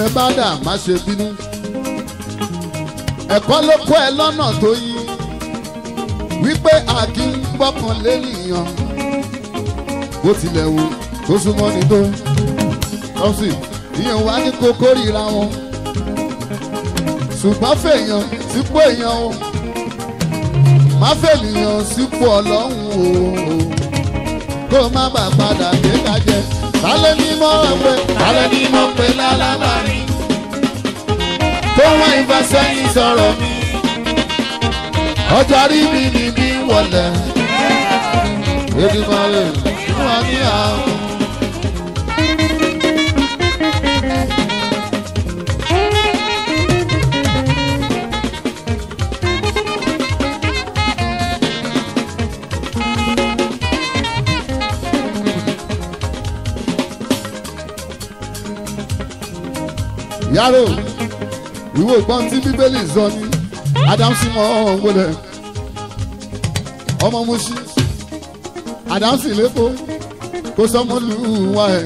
bá dà má ṣe bínú ẹ̀kọ́ ló kọ́ ẹ lọ́nà tó yí wípé a kì í gbọ́kàn lẹ́nìyàn bó tilẹ̀ wù tó súnmọ́ ní tó tọ́sí ìyẹn wá ní kókó ríra wọn ṣùgbọ́n fèèyàn sípò èèyàn o má fèèyàn sípò ọlọ́run o kó má bàa padà dé kájẹ tálẹ́ ní mọ́ pé tálẹ́ ní mọ́ pé lálábàárín tó wọ́n ìfẹsẹ̀yìn sọ̀rọ̀ mi ọjà rí mi ní bí wọlé Èdùmàrè fún wa ní àwọn. yàrá ìwé ìgbọ́n tí bíbélì sọ ní adamsi mọ́ ọ̀hún wọlé ọmọ musi adamsi lẹ́kọ̀ọ́ kó sọmọ lù wá ẹ̀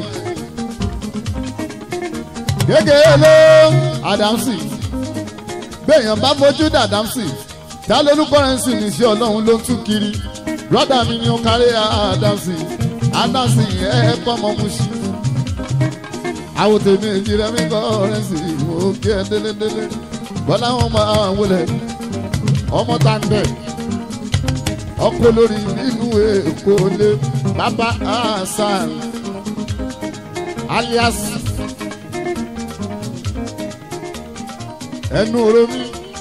gẹ́gẹ́ ló adamsi gbẹ̀yàn bá fojú dà adamsi ta lórúkọ rẹ̀ ń sìn ní sí ọlọ́run ló ń tú kiri brọ́dà mi ni ó kárí adamsi adamsi ẹ̀ kọ́ ọmọ musi àwọn tèmi èjì rẹ mi kọ́ rẹ sí mo kí ẹ délédélé bọ́lá wọn máa wọlé ọmọ tá ń bẹ̀ ọkọ lórí nínú èkó lé bàbá hasan alias ẹnu oromi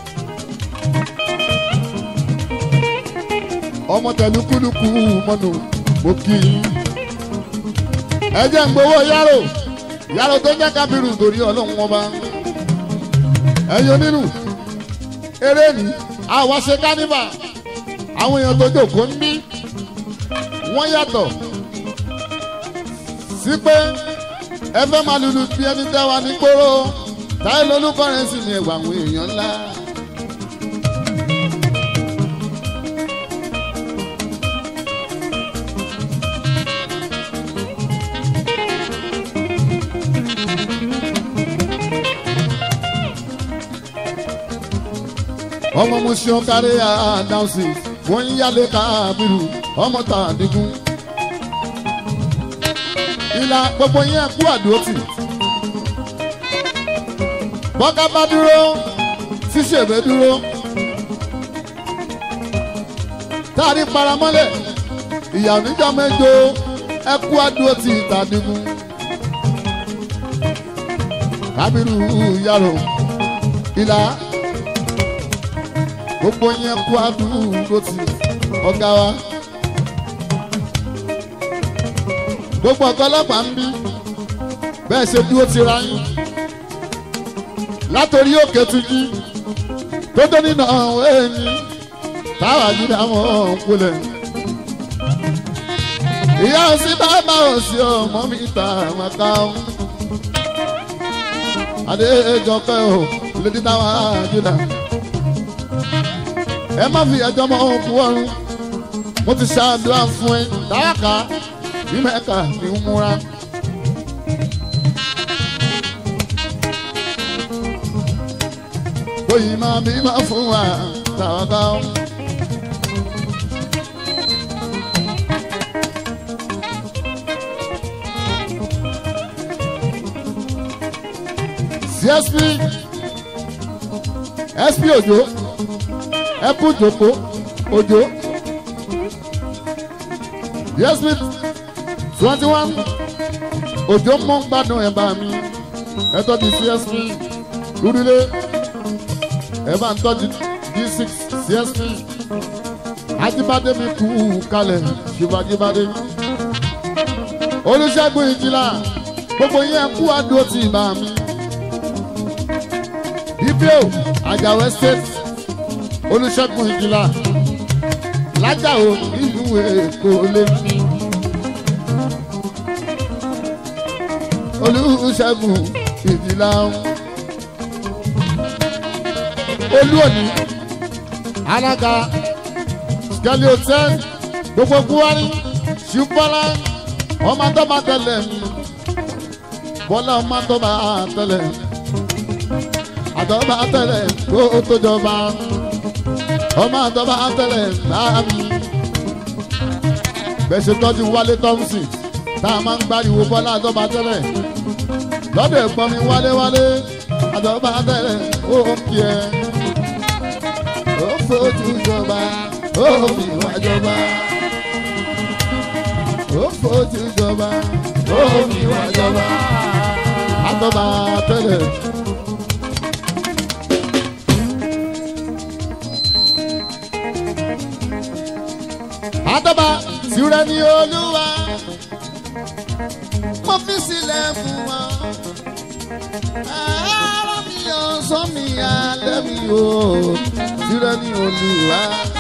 ọmọ tẹlukuluku mọnu mo kí i ẹ jẹ́ ń gbowó yàrá yàrá tó jẹ́ kábírù torí ọlọ́run ọba ẹ̀yin onínú eré ni àwa ṣe kánífà àwọn èèyàn tó jókòó ń bí wọ́n yàtọ̀ sí pé ẹ fẹ́ máa lulu bí ẹni tẹ́wa ní gbòòrò táyé lolúkọrin sì ní ẹ̀wà àwọn èèyàn ńlá. ọmọ musin kárí àdánsì wọ́n ń yálé kábírù ọmọ tá a dínkù. ìlà gbogbo yẹn kú àdúrótì. bọ́ká bá dúró ṣíṣèbé dúró. táàrí paramọ́lẹ̀ ìyá oníjọ́ mẹ́jọ ẹ kú àdúrótì ìtàdínkù. kábírù yàrá ìlà gbogbo yẹn kú àdúgbò tí ọ̀gá wa. gbogbo ọ̀gá ọlọ́pàá ń bí bẹ́ẹ̀ ṣe dúró ti ra yín. látòrí òkè tují tó tó nínú ọ̀hún ẹ̀yìn táwa jíde àwọn ọ̀hún kulẹ̀. ìyá òsì bàbá òsì ọmọ mi ta àmàkà ọ̀hún. adéjọpẹ́ ò lédi táwa jíde ẹ má fi ẹjọ́ mọ́ òkú ọ̀run mo ti ṣàdúrà fún ẹ dáàkà bí mẹ́ka ní ń múra. bóyá máa bí máa fún wa tàwátà. CSP SP Òjó ẹ kú jòkó òjò yes with twenty one òjò mọ́ ń gbádùn ẹ̀ bá mi ẹ tọ́jú csp lúdílé ẹ bá ń tọ́jú d6 csp ajíbádé mi kú kalẹ̀ ṣùgbọ́n olùṣègùn ìjìlá gbogbo yẹn kú àdúró tì bá mi ibio àjàwẹ́ state olùṣègùn ìjìlá lájàó ìlú èkó lé olùṣègùn ìjìlá olúòní alága skeli hotel gbogbo buhari ṣùgbọ́nlá ọmọ tó máa tẹ̀lé mi bọ́lá ọmọ tó máa tẹ̀lé àtọ́ba tẹ́lẹ̀ kó o tó jọba ọmọ àtọ́ba tẹ́lẹ̀ bá mi. bẹ́sẹ̀ tọ́jú wálé thompson tá a máa ń gbáriwo bọ́lá àtọ́ba tẹ́lẹ̀ lọ́dọ̀ ẹ̀gbọ́n mi wálé wálé àtọ́ba tẹ́lẹ̀ ó kí ẹ. ó fojú jọba ó fi wá jọba ó fojú jọba ó fi wá jọba àtọ́ba tẹ́lẹ̀. àtọ́ba tìrẹ ní olúwa mo fi sílẹ̀ fún wọn. ara mi ò sọ mi alẹ́ mi ò tìrẹ ní olúwa.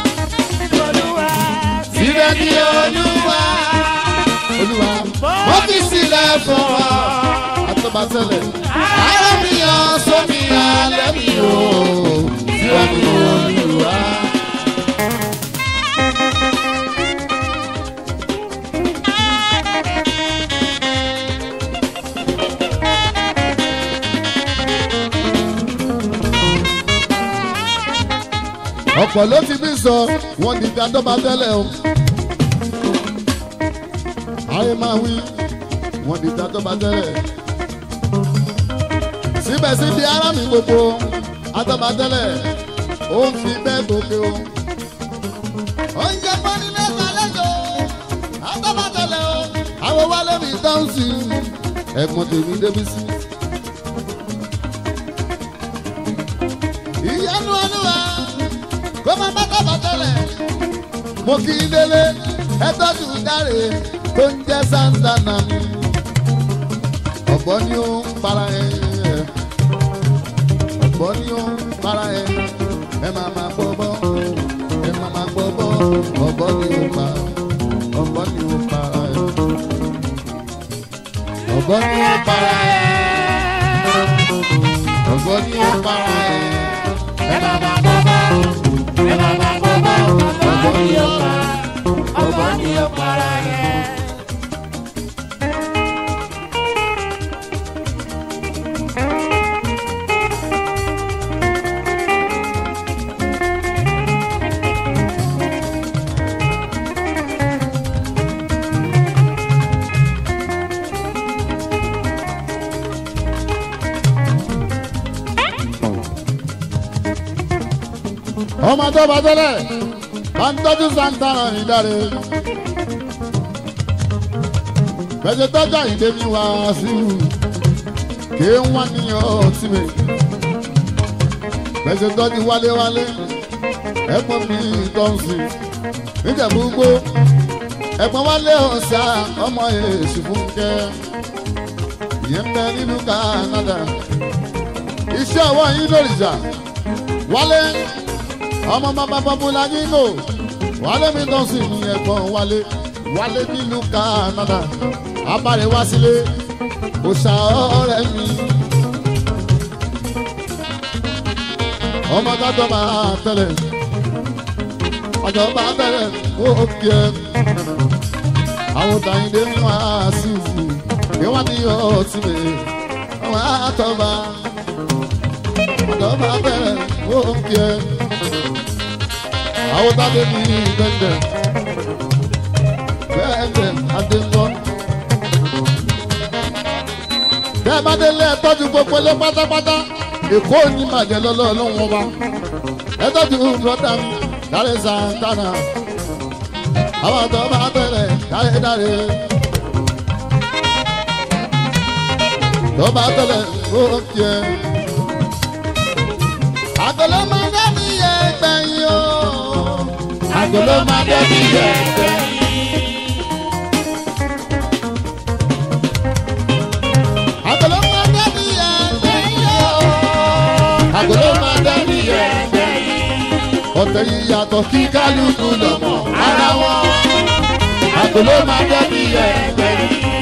tìrẹ ní olúwa. olúwa mo fi sílẹ̀ fún wọn. àtọ́ba tẹ́lẹ̀. ara mi ò sọ mi alẹ́ mi ò tìrẹ ní olúwa. ọ̀pọ̀ ló ti bí sọ wọ́n di ká dọ́ba tẹ́lẹ̀ o. ayé máa wí wọ́n di ká dọ́ba tẹ́lẹ̀. síbẹ̀síbẹ̀ ara mi gbogbo adọ́ba tẹ́lẹ̀ ó ń fi bẹ́ẹ̀ gòkè o. oúnjẹ pọ́nì mẹ́ta lẹ́jọ́ adọ́ba tẹ́lẹ̀ o. àwọn wálé mi dáhùn sí i ẹ̀gbọ́n tèmi débi sí. ìyanu olúwa kó máa bá tọ́ba tẹ́lẹ̀. mo kí i délé ẹ tọ́jú dáre tó ń jẹ́ santana mi. ọ̀bọ ni ó ń para ẹ ọ̀bọ ni ó ń para ẹ ẹ máa máa gbọ́ bọ́ ẹ máa máa gbọ́ bọ́ ọ̀bọ ni ó pa ọ̀bọ ni ó para ẹ ọ̀bọ ni ó para ẹ ọ̀bọ ni ó para ẹ ẹ máa máa gbọ́ bọ́ ọ̀bọ ni ó para yẹn. ọmọ tó bá tẹ́lẹ̀ bá ń tọ́jú santana ní dáre. bẹ́sẹ̀ tọ́jú àyíndé mi wá sí i kí wọ́n ní ọtí mi. bẹ́sẹ̀ tọ́jú wálé-wálé ẹ̀gbọ́n mi tó ń sìn níjẹ̀búgbó ẹ̀gbọ́n wálé ọ̀sà ọmọ èsì fúnkẹ́ ìyẹn bẹ nílùú Canada iṣẹ́ ọwọ́ yín lórìṣà wálé ọmọ bàbá bọ́búlà nínú wálé mi tán sí ní ẹ̀gbọ́n wálé wálé nílùú Canada abáre wá sílé òṣà ọ̀rẹ́ mi ọmọ gbàdọ̀ máa tẹ̀lé ọjọ́ bá tẹ̀lé ó kí ẹ àwọn tàyíndé mi wá sí ìfù kí wọ́n ní ọtí mi wọ́n á tọ́ bá ọjọ́ bá tẹ̀lé ó kí ẹ àwọn tábé mi bẹ́ẹ̀ bẹ́ẹ̀ adéńgọ́. bẹ́ẹ̀ bá délé ẹ tọ́jú gbogbo ilé pátápátá èkó ní màjẹ́ lọ́lọ́ ọlọ́run ọba ẹ tọ́jú bùrọ̀dá mi dáre santana àwọn àtọ́ bá bẹ̀rẹ̀ dáre dáre. tó bá tẹ̀lẹ̀ ó kí ẹ. àgọ́lọ́ máa dá mi yẹ gbẹ̀yìn o Àgọ́lọ́ máa dẹ́bi yẹ̀pẹ̀. Àgọ́lọ́ máa dẹ́bi ẹgbẹ́ yìí o. Àgọ́lọ́ máa dẹ́bi yẹ̀pẹ̀. Ọ̀tẹ̀ yìí yàtọ̀ kí kálukú lọ́mọ Ara wọn. Àgọ́lọ́ máa dẹ́bi yẹ̀pẹ̀.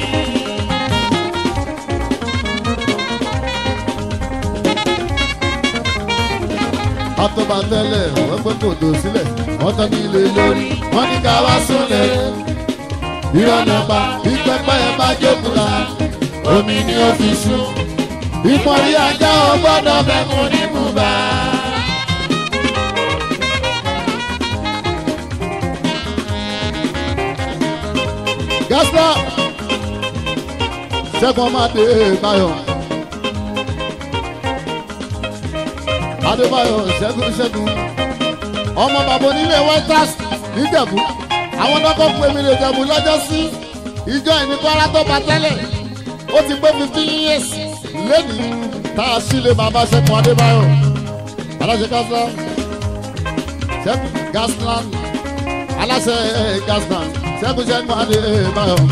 Àtọ́ba tẹ́lẹ̀ wọ́n gbé kòtò sílẹ̀ wọ́n tọ́ ní ilé lórí wọ́n ní ká wá súnlẹ̀. Ìrọ̀nà pa bí pẹ́pẹ́ ẹ bá jókòó Omi ni ó fi sùn. Ìpọ́nrí ajá ò gbọ́dọ̀ bẹ̀ Bẹ́ẹ̀ mo ní mú gásílà ṣẹ́gun ọmọ adébáyọ̀ adébáyọ̀ ṣẹ́gun ṣẹ́gun ọmọ bàbá onílé whitehouse níjẹ̀bú àwọn dọ́kọ̀ pé mi lè jẹ̀bú lọ́jọ́ sí ìjọ ìní kọ́ra tó bá tẹ́lẹ̀ ó ti pé fifteen years lẹ́nìí tá a sílé bàbá ṣẹ́gun adébáyọ̀ aláṣẹ gásílà ṣẹ́gun gasland aláṣẹ gasland ṣẹ́gun ṣẹ́gun adébáyọ̀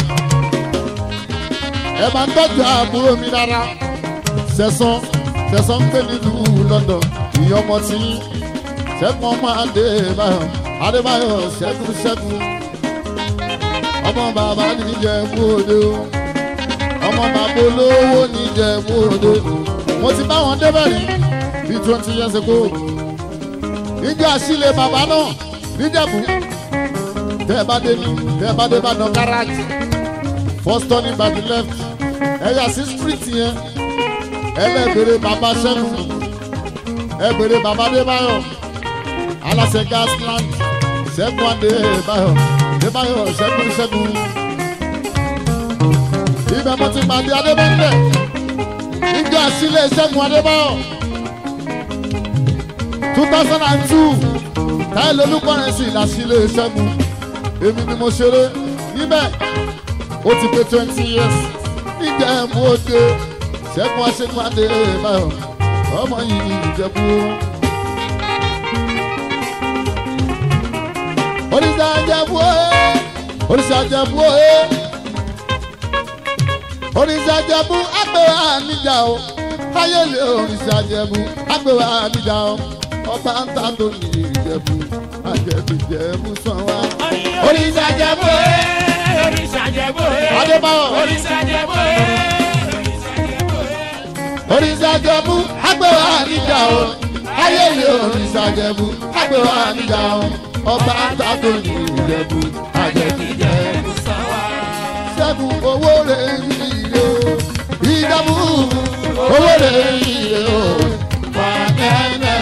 ẹ máa ń tọ́jú àbúrò mi rárá ṣẹ̀sán ṣẹ̀sán ń gbé nílùú london ìyẹn ọmọ tí ṣẹ́gun ọmọ adébáyọ̀ adébáyọ̀ ṣẹ́gun ṣẹ́gun ọmọ bàbá níjẹ̀bú òde o ọmọ bàbá olówó níjẹ̀bú òde mo ti bá wọn débẹ̀ rí bí twenty years ago níjọ́ àṣìlẹ̀ bàbá náà níjẹ̀bú tẹ́ ẹ bá dé ní tẹ́ ẹ bá dé Ìbàdàn garage first turning by the left ẹ̀yà sí street yẹn ẹlẹ́bẹ̀rẹ̀ bàbá ṣẹ́gun ẹ̀bẹ̀rẹ̀ bàbá débáyọ̀ aláṣẹ gasland ṣẹ́gun adébáyọ̀ débáyọ̀ ṣẹ́gun ṣẹ́gun ibẹ̀ mo ti pàdé adébẹ́ńdẹ̀ níjọ́ àṣìlẹ̀ ṣẹ́gun adébáyọ̀ two thousand and two táyé olùkọ́rin sí ìlàṣílẹ̀ ṣẹ́gun èmi ni mo ṣeré níbẹ̀ ó ti pé twenty years níjẹ́ mú òde ṣẹ́gun aṣẹ́gun adébáyọ̀ ọmọ yìí ìjẹ̀bú. oríṣi àjẹbú ẹ̀ oríṣi àjẹbú ẹ̀ oríṣi àjẹbú àgbẹ̀wò àníjà o ayẹlẹ oríṣi àjẹbú àgbẹ̀wò àníjà o ọba ń ta tó ní ìjẹ̀bú àjẹbí ìjẹ̀bú sàn wá. Oríṣi àjẹbú ẹ̀, oríṣi àjẹbú ẹ̀. Adébáyọ̀. Oríṣi àjẹbú ẹ̀, oríṣi àjẹbú ẹ̀. oríṣi àjẹbú àgbẹ̀wò àníjà o ayẹlẹ oríṣi àjẹbú àgbẹ̀wò àníjà o ọba ń ta tó ní ìjẹ̀bú àjẹbí ìjẹ̀bú ṣẹ́gun owó rẹ̀ yíyẹ o ìdààmú owó rẹ̀ yíyẹ o wà nẹ́ẹ̀nẹ́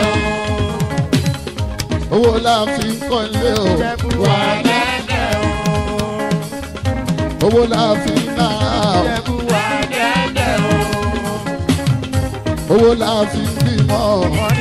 o owó la fi ń kọ́ ilé o wà nẹ́ẹ̀nẹ́ o owó la fi ń náà o owó la fi ń bímọ o.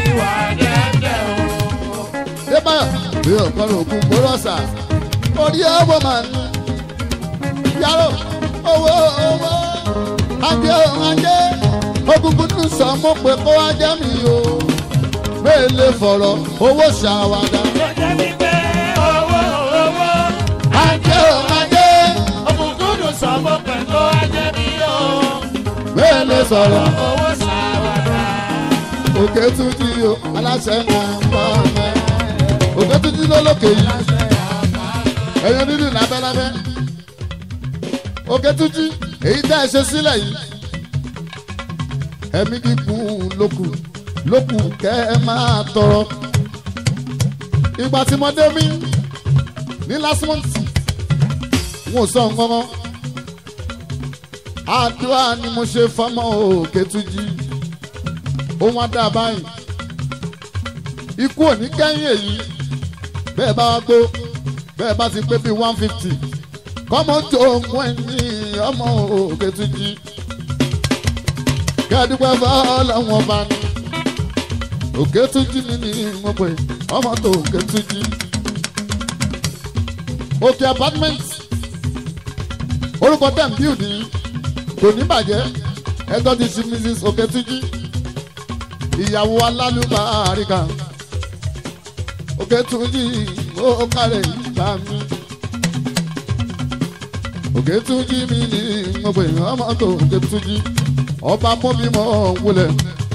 débàyà bí ọ̀kan òkú gbóròsà orí ọwọ́ máa ń yàrá owó owó ajé ajé òkùnkùn tún sọ mọ́ pé kó ajá mi o mélòó fọ̀rọ̀ owó ṣàwádà Lọ́jọ́ mi pé owó owó. ajé ajé Òkùnkùn sọ̀mọ́ pẹ̀lú ajẹ́ mi o. mélòó sọ̀rọ̀ Owó ṣàwádà. òkè tún jí o aláṣẹ náà ń bọ̀ mẹ́ òkè tún jí lólókè yìí ẹ̀yẹ nínú lábẹ́lábẹ́ òkè tún jí èyí tẹ́ ẹ ṣe sílẹ̀ yìí ẹ̀mí kíkún lókù lókù kẹ́ ẹ máa tọrọ ìgbà tí mo dé mi ní last month n ò sọ nǹkan kan àdúrà ni mo ṣe fọmọ òkè tún jí ohun adá báyìí ikú òní kẹ́yìn èyí bẹ́ẹ̀ bá wá gbó bẹ́ẹ̀ bá ti pé bíi one fifty kọ́mọ tó mú ẹni ọmọ òkè tún jí kẹ́ẹ̀dúpẹ́ fọ́lọ́wọ́n bá ní òkè tún jí mi ní mo pè ọmọ tó òkè tún jí òkè apartment orúkọ tẹ̀ ń bíùdì kò ní bàjẹ́ ẹjọ́ ti ṣí mrs òkè tún jí ìyàwó alálùbáríkà òkè túnjí ó kárẹ̀ ìgbà mi òkè túnjí mi ní mo pè ọmọ tó òkè túnjí ọba mọ́bímọ wulẹ̀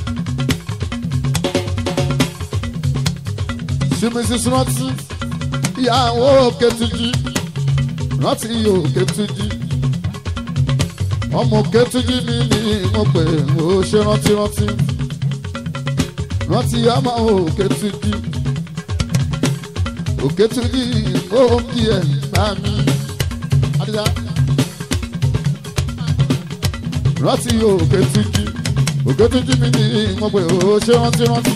simisi rántí ìyàwó òkè túnjí rántí òkè túnjí ọmọ òkè túnjí mi ní mo pè ó ṣe rántí rántí rántí ọmọ òkè tuntun òkè tuntun ó ń bí ẹ bá mi. Adija. rántí òkè tuntun òkè tuntun mi ní mo pè ó ṣe rántí rántí.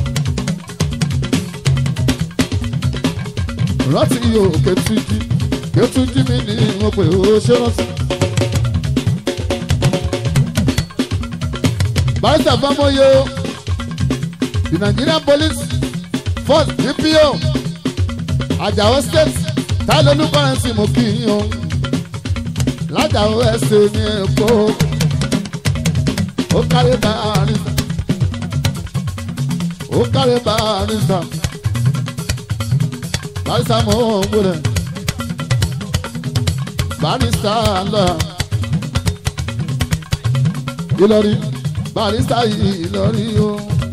rántí òkè tuntun kí ó tún jí mi ní mo pè ó ṣe rántí. barista fọmọye o the nigerian police force dpo àjàó state táìlólú kọrẹnsì mo kì í yan lájàó ẹsẹ ní èkó ó kárí barista ó kárí barista barista mo ń gbọdọ̀ barista lọ Ìlọrí barista Ìlọrí o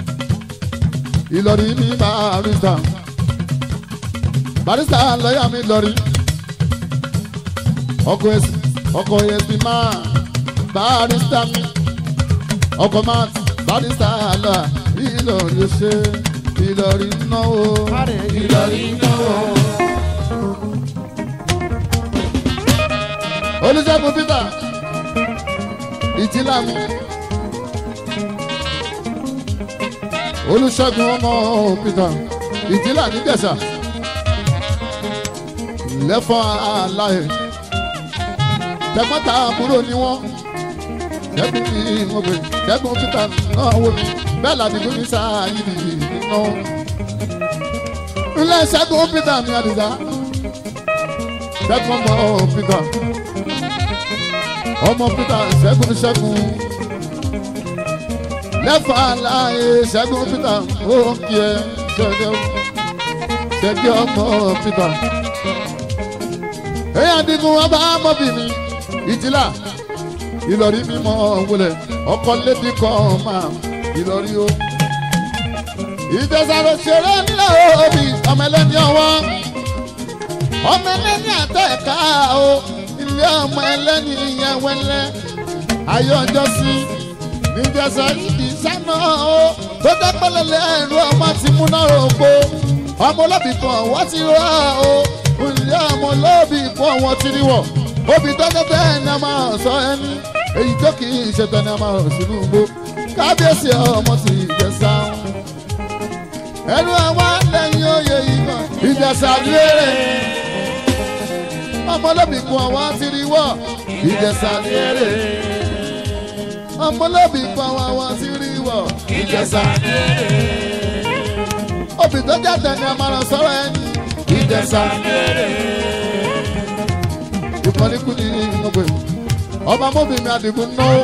Ìlọrí ní barista barista lọ́yà mi lọ́rí ọkọ̀ ẹ̀sìn ọkọ̀ ẹ̀sìn máa barista mi ọkọ̀ máa barista lọ Ìlọrí ó ṣe Ìlọrí náwó Ìlọrí náwó. olùṣègùn peter ìjìlá mi olùṣègùn ọmọ peter ìjìlá níjẹ̀ṣà lẹ́fọ́ aláì tẹ̀gbọ́ntà àbúrò ni wọ́n ṣẹ́gun ní ìmọ̀gbẹ́ ṣẹ́gun peter náà wò mí bẹ́ẹ̀ làdìgbò ní sáà yìí nínú. ilé ṣẹ́gun peter mi àdìsá ṣẹ́gun ọmọ peter ọmọ peter ṣẹ́gun ṣẹ́gun lẹ́fà láàyè ṣẹ́gun peter ó ń kí ẹ ṣẹ́gun ṣẹ́gun ọmọ peter. èyí àdìgún ọba mọ́bìnrin ìjìlá ìlọrí mímọ́ wọlé ọkọ lédi kan máa ìlọrí o. ìjẹsàrò ṣeré ńlá òbí ọmọ ẹlẹ́ni ọwọ́ ọmọ ẹlẹ́ni àtẹ̀ká o ilé ọmọ ẹlẹ́ni ìyẹn wẹ́lẹ́ ayé ọjọ́ sí níjẹsà ìdí sánà o tó dẹ́pẹ́lẹ́ lẹ́rú ọmọ ti múná rògbò ọmọ olóbì kan wọ́n ti rọ́ o ilé ọmọ olóbì kan wọ́n ti rí wọ̀ obì tọ́jọ́ bẹ́ẹ̀ ni a máa sọ ẹni èyí tó kì í ṣe tán ni a máa rọ̀ sínú igbó kábíyèsí ọmọ ti ìjẹsà ẹnu àwọn lẹ́yìn oyè yìí kan ìjẹsà lérè ọmọlóbì kun àwọn ti rí wọ ìjẹsà lérè ọmọlóbì kun àwọn ti rí wọ ìjẹsà lérè obì tó jáde ni a máa ràn sọ́rọ̀ ẹni ìjẹsà lérè ìkànnì kú ní ìmọ̀gbẹ̀ ọmọ mọ́bì mi àdìgún náà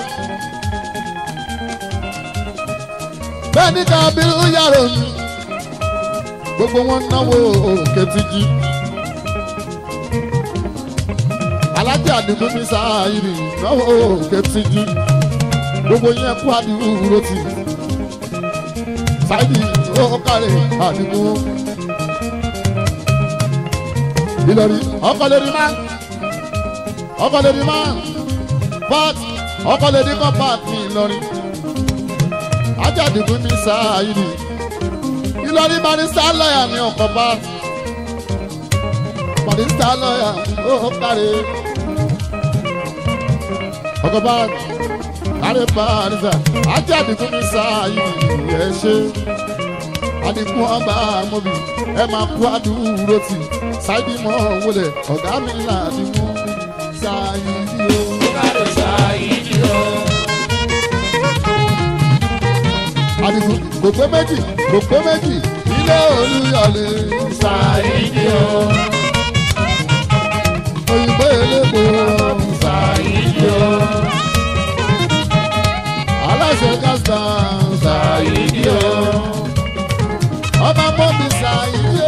bẹ́ẹ̀ ní kábírú yàrá òní gbogbo wọn náwó òkè tìjì. alájà àdìgbò mi sáàyìrì náwó òkè tìjú gbogbo yẹn kú àdìgbò tì sáìdì ó kárẹ̀ àdìgbò ìlọrí ọkọ lórí máa ọkọ lórí máa pat ọkọ lórí kan pat ní ìlọrí ajá àdìgbò mi sáàyìrì ìlọrí barista lọ́yà ní ọkọ̀ pat barista lọ́yà ó kárẹ̀ ọkọ̀ pat kárẹ̀ barista ajá àdìgbò mi sáàyìrì ẹ̀ ṣe àdìgún ọba mọ́bì ẹ máa kú àdúró tì ṣáìdì mọ́ wọlé ọ̀gá mi là àdìgún ṣáìdì o. àdìgún kò pé méjì kò pé méjì ilé olúyọlé ṣáìdì o. òyìnbó elépo ṣáìdì o. aláṣẹ gásítà ṣáìdì o ọba mọ́bí ṣàyíyó.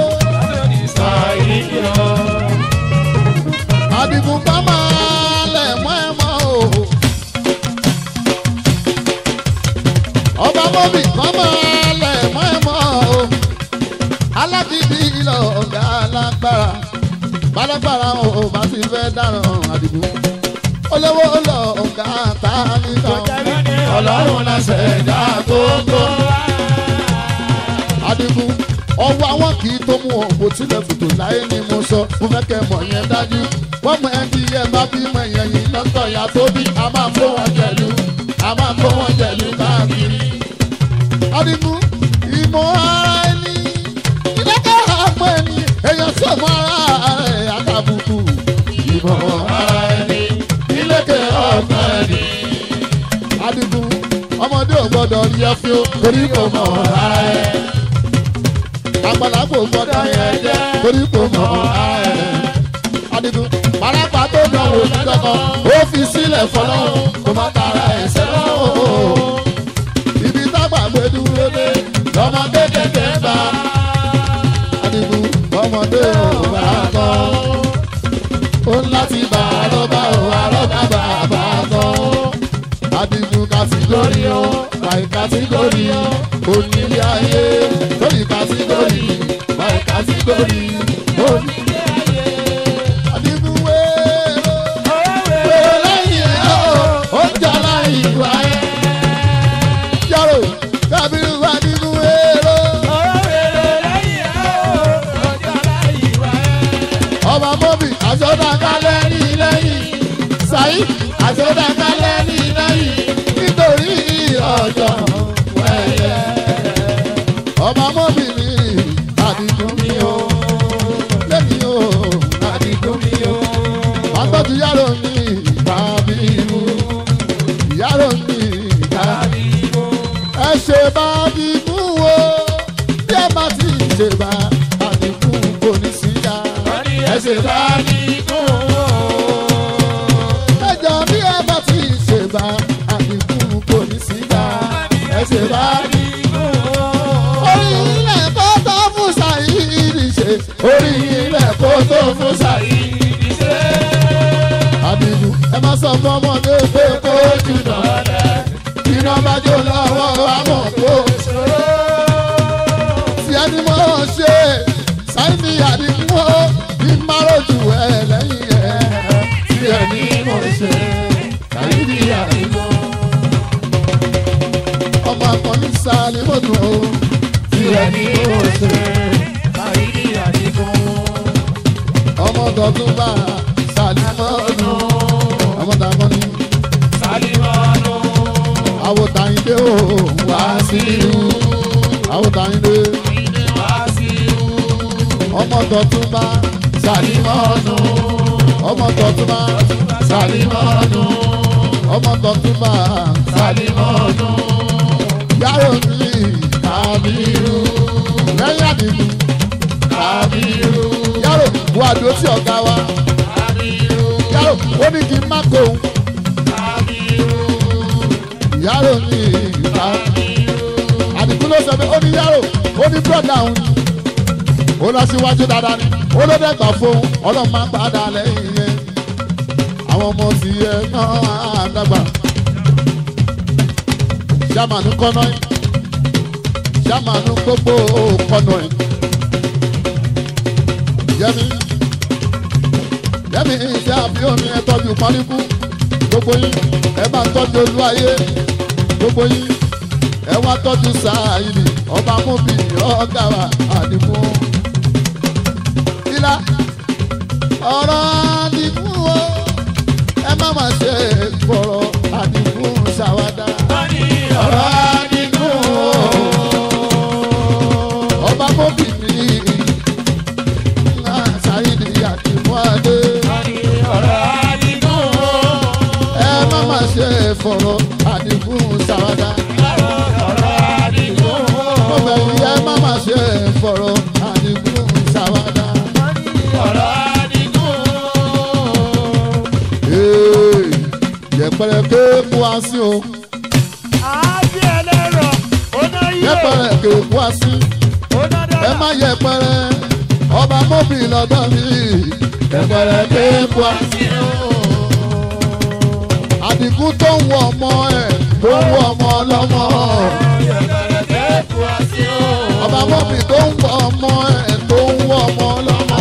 àdìgún bá máa lẹ̀ mọ́ ẹ mọ́ o. ọba mọ́bí bá máa lẹ̀ mọ́ ẹ mọ́ o. alágídí ilẹ̀ ọ̀gá alágbára bálágbára o bá ti fẹ́ dáràn àdìgún. olówó lọ ọ̀gá ta níta. ọlọ́run la ṣẹ̀dá gbogbo wa. adigun ọwọ́ àwọn kì í tó mú òǹbò tilẹ̀ fòtò láyé ni mo sọ mo fẹ́ kẹ́ mọ̀ yẹn dájú wọ́n mọ ẹni yẹn bá bí mọ èèyàn yìí lọ́tọ̀ ya tó bí a máa kó wọn jẹ̀lú a máa kó wọn jẹ̀lú káàkiri. adigun ìmọ̀ ara ẹni ìdákẹ́ àpọ̀ ẹni èèyàn tí ò mọ ara rẹ̀ àtàbùkù ọmọdé ò gbọ́dọ̀ rí ẹ fún torí kò mọ̀ ara ẹ̀ àgbàlagbà ò gbọ́dọ̀ yẹn jẹ́ torí kò mọ̀ ara ẹ̀ adigun parapa tó dánwò lọ́kọ̀ ó fi sílẹ̀ fọlọ́run kò má tara ẹ̀sẹ̀ lọ́wọ́ ibi tágbà gbé dúró dé lọ́mọ kékeré bá adigun ọmọdé ò bá kọ́ ó ń láti bá àrọ́bá ò àrọ́bá bàbá kọ́ adigun kàtígórì ó báyìí kàtígórì onílé ayé lórí kàtígórì báyìí kàtígórì onílé ayé adigun wéèrò wéèrò lẹ́yìn ẹ̀ ó ó jà láyìn ìwà ẹ̀ yàrá kábírù adigun wéèrò ọba mọ́bì àjọ̀dàkálẹ̀ ní lẹ́yìn sàyí àjọ̀dàkálẹ̀ ní lẹ́yìn nítorí ọjọ́ wẹ̀yẹ. ọba mọ́bì ní àdìgún mi o lẹ́yìn o àdìgún mi o. àgbọ̀tù yàrá mi tàbí irú yàrá mi tàbí irú. ẹ ṣe bá dìgún wo bí ẹ bá ti ṣe bá àdìgún kò ní sí ya ẹsẹ̀ bá ní kún ó. ẹjọ́ bí ẹ bá ti ṣe bá àdínkù kò ní sí bá ẹsẹ̀ bá ní kún ó. orí ilẹ̀ kó tó fún Saheed ṣe orí ilẹ̀ kó tó fún Saheed ṣe. àdínkù ẹ má sọ fún ọmọdé pé kó jù náà iná bá jó lọ́wọ́ àmọ̀ kó ṣòro. tí ẹni mọ̀ ṣe Saheed àdínkù ó bí márùjù ẹ lẹ́yìn ẹ tí ẹ ní mọ̀ ṣe kàyídì àìmọ́. ọmọ akọni sáré mọ́tò o tí ẹ ní mọ̀ ṣe kàyídì àìmọ́. ọmọ tọdún bá sáré mọ́tò ọmọ tàkọ́ni àwòtàyìndé o wá sí irú àwòtàyìndé ọmọ tọdún bá sàlímọ́nù ọmọ tọ̀túnmá sàlímọ́nù ọmọ tọ̀túnmá sàlímọ́nù yàrá òní kàbírù lẹ́yìn àdìgún kàbírù yàrá wà dúró sí ọ̀gá wa yàrá ó ní kí n má kó yàrá òní kàbírù àdìgún ló sọ pé ó ní yàrá ó ní bọ́dà òun ó lọ síwájú dáadáa ni ó ló dẹ́gbà fún ọlọ́run máa ń padà lẹ́yìn yẹn àwọn ọmọ ti yẹ náà àdàgbà sàmánú kọ́nà ẹ̀ sàmánú gbogbo kọ́nà ẹ̀ yẹmi yẹmi ìṣe àbí omi ẹ tọ́jú pọ́nrínkù gbogbo yín ẹ bá tọ́jú olú ayé gbogbo yín ẹ wá tọ́jú Saheed ọba mọ́bì ọ̀gá wa àdìmú ìlà ọ̀rọ̀ àdìgún o ẹ má má ṣe fọ̀rọ̀ àdìgún ṣàwádà. ọ̀rọ̀ àdìgún o ọba mọ́bì ní Saheed àdìmú adé. ẹ má má ṣe fọ̀rọ̀ àdìgún ṣàwádà. mo bẹ̀ yí ẹ má má ṣe fọ̀rọ̀ àdìgún ṣàwádà. Ee, yẹpẹrẹ ké mú wá sí o yẹpẹrẹ ké mú wá sí ẹ má yẹpẹrẹ ọba mọ́bì lọ́dọ̀ mi yẹpẹrẹ ké mú wá sí o. Àdìgún tó ń wọ ọmọ ẹ̀ tó ń wọ ọmọ ọlọ́mọ ọba mọ́bì tó ń wọ ọmọ ẹ̀ tó ń wọ ọmọ ọlọ́mọ.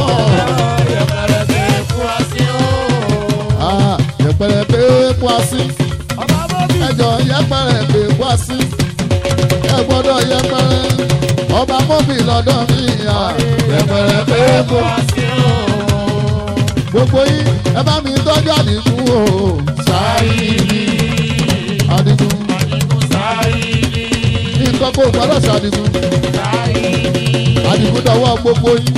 Ah, yẹpẹrẹ ké mú wá sí ẹjọ yẹpẹrẹ ké mú wá sí ẹ gbọ́dọ̀ yẹpẹrẹ ọba mọ́bì lọ́dọ̀ mi à yẹpẹrẹ ké mú wá sí gbogbo yín ẹ bá mi tọ́jú àdìgún o Saheed àdìgún nǹkan kó gbọ́dọ̀ ṣàdìgún àdìgún dọ̀wọ́ gbogbo yín.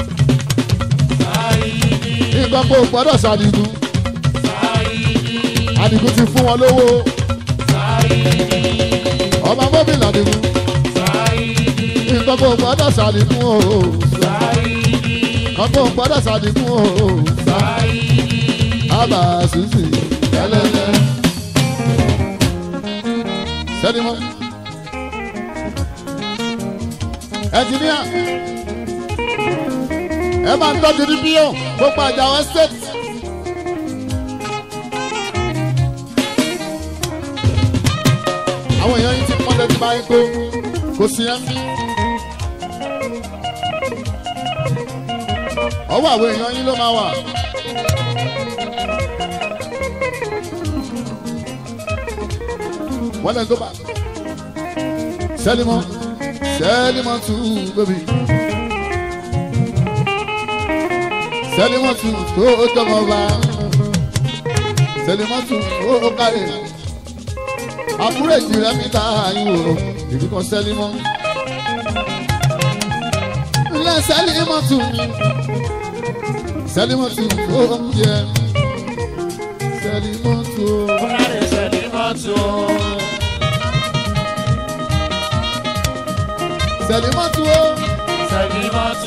nǹkan kó gbọ́dọ̀ ṣàdìgún Àdìgún ti fún wọn lówó ọmọ mọ́bìlì Àdìgún nǹkan kò gbọ́dọ̀ ṣàdìgún o nǹkan kò gbọ́dọ̀ ṣàdìgún o àbà sísì ẹlẹ́lẹ́ sẹ́nimọ́ ẹnjìníà ẹ máa ń tọ́jú ní bíyọ̀ gbogbo àjàwọ̀ estate. àwọn èèyàn yìí ti pọ́n lẹ́tí báyìí tó kò sí ẹ́ mí. ọwọ́ àwọn èèyàn yìí ló máa wà. wọ́n lẹ́nu tó bá. sẹ́límọ́ sẹ́límọ́ tù bébì. sẹ́límọ́ tù tó jọmọ bá. sẹ́límọ́ tù tó kárẹ̀ àbúrò ìjìnlẹ̀ mi ta ìwò ìbí kan sẹ́lí mọ́. ilé sẹ́lí mọ́ tù mí sẹ́lí mọ́ tù ó ń jẹ sẹ́lí mọ́ tù ó. sẹ́lí mọ́ tù ó sẹ́lí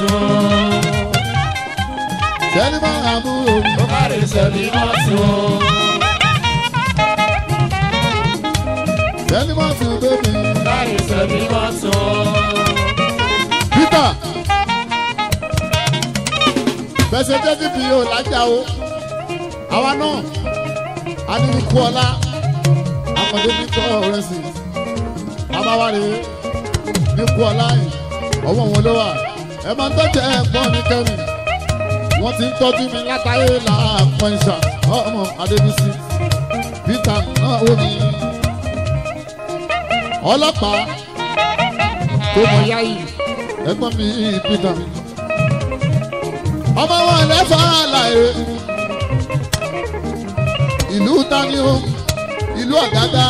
mọ́ àbúrò mi sẹ́lí mọ́ tù bébì. Peter bẹ́sẹ̀ jẹ́ kí fi yóò lájà o àwa náà a ní ikú ọlá àmọ̀dé ní kọ́ ọ̀rẹ́ sí abáwárí ní ikú ọlá yìí ọwọ́ wọn ló wà ẹ máa ń tọ́jú ẹ̀gbọ́n mi kẹ́mi wọ́n ti ń tọ́jú mi látàrí làápọ̀ ìṣà ọmọ Adébísí Peter náà wò mí ọlọ́pàá tó mọ yáyì ẹ̀gbọ́n mi Peter ọmọ wọn lẹ́fọ̀ àlàyé ìlú tani o ìlú ọ̀gádá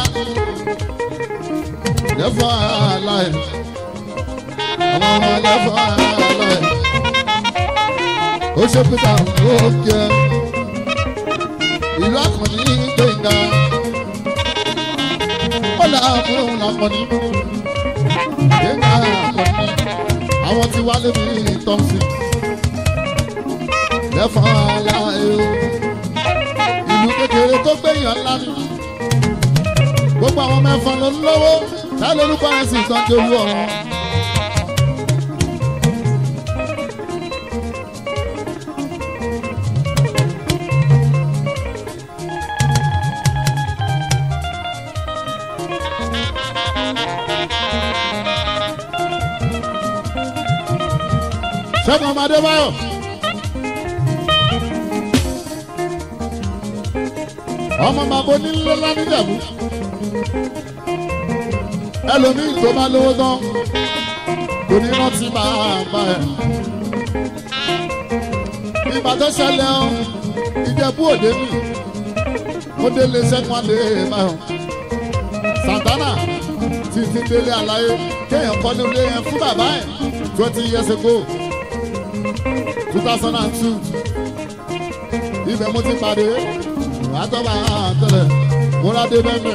lẹ́fọ̀ àlàyé ọmọ wọn lẹ́fọ̀ àlàyé ó ṣe Peter ó kẹ ìlú àkànní gbẹ̀ngà ó là á fún òun làkànní gbẹ̀ngà àkànní àwọn tí wálé mi Thompson lẹ́fọ̀n aláì o. ìlú kékeré tó gbẹ̀yàn ńlá ni. gbogbo àwọn mẹ́fọn ló ń lówó tá lórúkọ rẹ̀ sì tán tó wú ọ̀wọ́n. ṣẹ́gun ọmọdé báyọ̀. ọmọ màbó nílé lánìjàbú ẹlòmíì tó bá lówó tán kò ní rántí máa bá ẹ. ìgbà tó ṣẹlẹ̀ ọ́ ìjẹ̀bú òde mi ó délé sẹ́kùn àlè báyọ̀ Santana ti ti délé àlàyé kéèyàn kọ́ ní ilé yẹn fún bàbá ẹ̀ twenty years ago two thousand and two ibẹ̀ mo ti pàdé àtọ́ba àtọ́lẹ̀ múradé bẹ́ẹ̀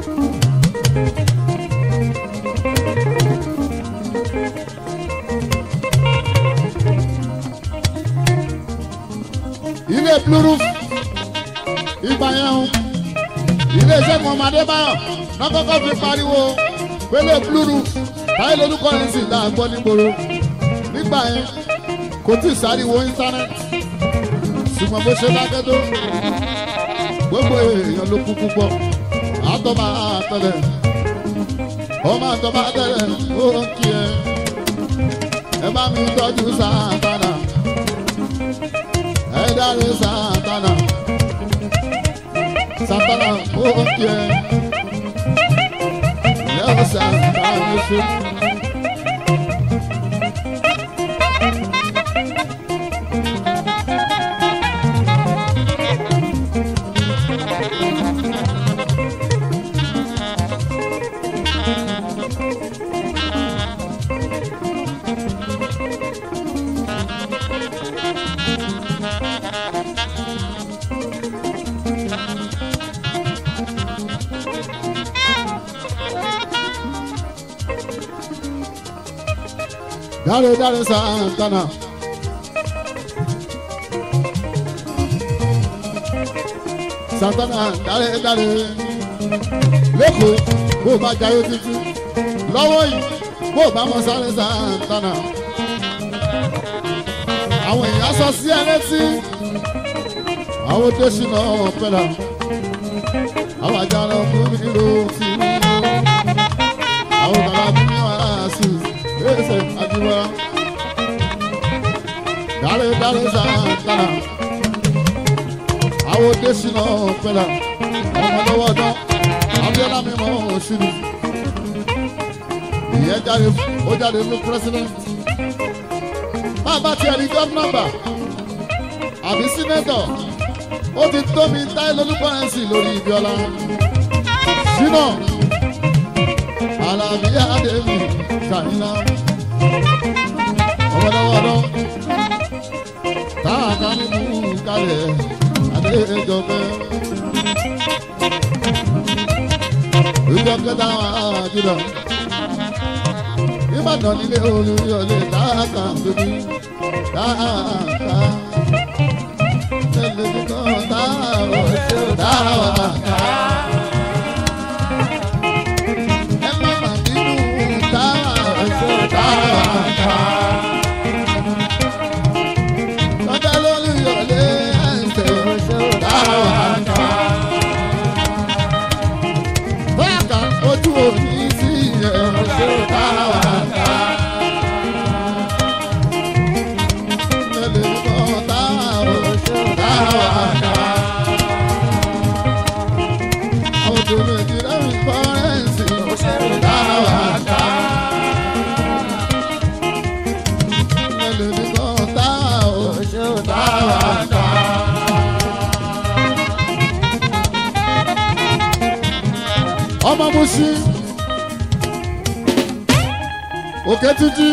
ilé blue roof ìgbà yẹn o ilé iṣẹ́ kan ọmọdé báyọ̀ lọ́kọ́kọ́ fi pariwo pélé blue roof táyé lórúkọ yẹn sì dá gbọ́ nígboro nígbà yẹn kò tí ì sáriwo íńtánẹ́ẹ̀tì ṣùgbọ́n bó ṣe dákẹ́ tó gbogbo èèyàn ló kú púpọ̀ àtọ́ba àtọ́lẹ̀ ọmọ àtọ́ba àtọ́lẹ̀ ó ń kí ẹ ẹ bá mi tọ́jú Santana ẹ dáre Santana Santana ó ń kí ẹ lẹ́wọ̀ Santana ṣe. dáre dáre santana. santana dáre dáre lẹ́kọ̀ọ́ bó o bá jayé títí lọ́wọ́ yìí bó o bá mọ sáré santana. àwọn èèyàn sọ sí ẹ létí àwọn tó ṣìnà pẹ̀lá àwọn àjàrà ọkùnrin ló ti mú àwọn bàbá mi ní wàhálà sí ẹsẹ̀ àdúrà dáre dáre santana àwọn tó ṣìnà pẹ̀lá ọmọ lọ́wọ́ dán abiola mi mọ òṣìlú ìyẹn jáde ó jáde fún president máa bá tiẹ̀ ní gọ́fúnọ̀bà àbí sínétọ̀ ó ti tó mi táyé lólúkọ́rẹ́nsì lórí ibiola ṣínà alábí àdèmí kàyínà ọmọdéwọ́dọ́ táàkà nínú kalẹ̀ adéjọpẹ́ ìjọ kẹta wà jùlọ ìbàdàn nílé olùyọlé táàkà tóbi táàkà ẹlẹ́dẹ̀kọ́ táàkà táàkà. ẹ má má bínú táàkà táàkà. Tọ́jà lólùyọlé ẹ̀sẹ̀ táàkà. Báàkà ojú òní sí ẹ̀ táàkà. Ẹlẹ́dẹ̀kọ́ táàkà. Ọdún méjì lẹ́yìn kọ́rẹ́ǹsì táàkà. Ẹlẹ́dẹ̀kọ́ táàkà. ọmọ musi òkè títí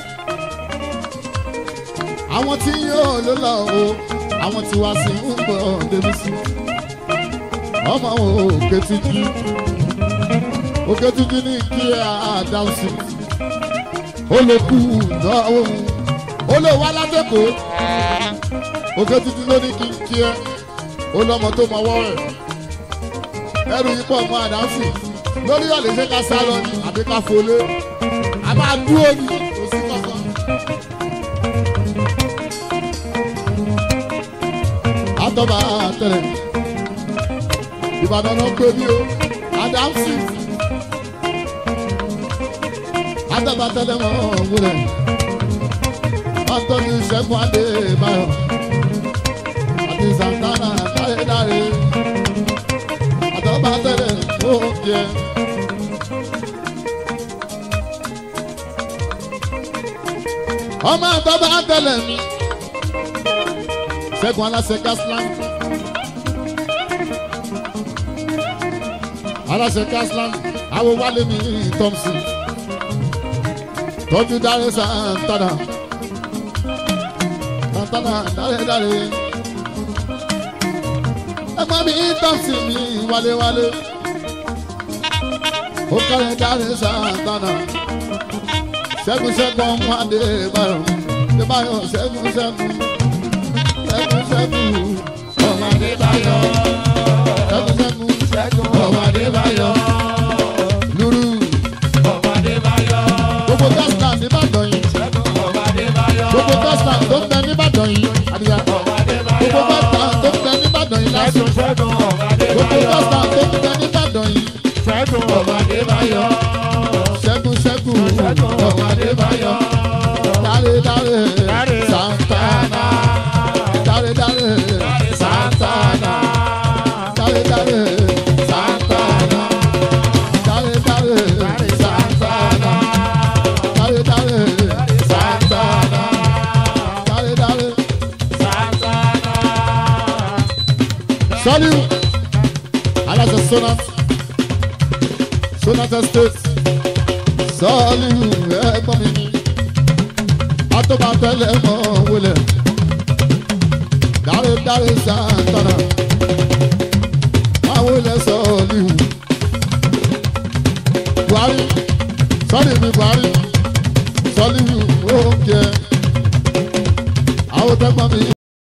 àwọn tí yóò ló lọ o àwọn tí wá sí ń bọ̀ débi sí ọmọ òkè títí òkè títí ní kí àdáhùn ó lè kú náwó ó lè wá látẹ̀kọ́ òkè títí ló ní kí n kí ẹ ó lọ́mọ tó mọ ọwọ́ rẹ̀ ẹrù yìí pọ̀ mọ́ àdánsì lórí ọ̀lẹ́ ṣe ká sá lọ ní àbí ká folé a máa dúró ní kò sí kankan. àtọ́ba tẹ̀lẹ̀ ìbàdàn náà pé bí o àdánsì àtọ́ba tẹ̀lẹ̀ mọ́ wúlẹ̀ àtọ́ni ṣẹ́gun adé báyọ̀ àti santana dárédáré àtọ́ba tẹ̀lẹ̀ oúnjẹ. ọmọ àtọ́ba tẹ̀lẹ̀ mi ṣẹ́gun aláṣẹ gasland aláṣẹ gasland àwọn wálé mi thompson tọ́jú dáre santana santana dárédáré ẹ̀gbọ́n mi thompson mi wálé-wálé ó kárẹ̀ dáre santana ṣẹ́gun ṣẹ́gun ọmọ adé báyọ̀ adé báyọ̀ ṣẹ́gun ṣẹ́gun ṣẹ́gun ṣẹ́gun ọmọ adé báyọ̀ ṣẹ́gun ṣẹ́gun Ṣẹ́gun ọmọ adé báyọ̀ lúrú gbogbo gásìlà nìbàdàn yìí gbogbo gásìlà tó ń bẹ nìbàdàn yìí àdìyà gbogbo gásìlà tó ń bẹ nìbàdàn yìí lásìkò gbogbo gásìlà tó ń bẹ nìbàdàn yìí ṣẹ́gun ṣẹ́gun ọmọ adé báyọ̀ dáre dáre santana dáre dáre santana dáre dáre santana dáre dáre santana dáre dáre santana dáre dáre. sọ́líù aláṣẹ sonat sonat estate sọ́ọ̀lù ẹ̀gbọ́n mi ni atọ́bàtẹ́lẹ̀ mọ́ wọlé dáre dáre santana máa wọlé sọ́ọ̀lù buhari sọ́ọ̀lù mi buhari sọ́ọ̀lù ó oúnjẹ àwọn tẹ́gbọ́n mi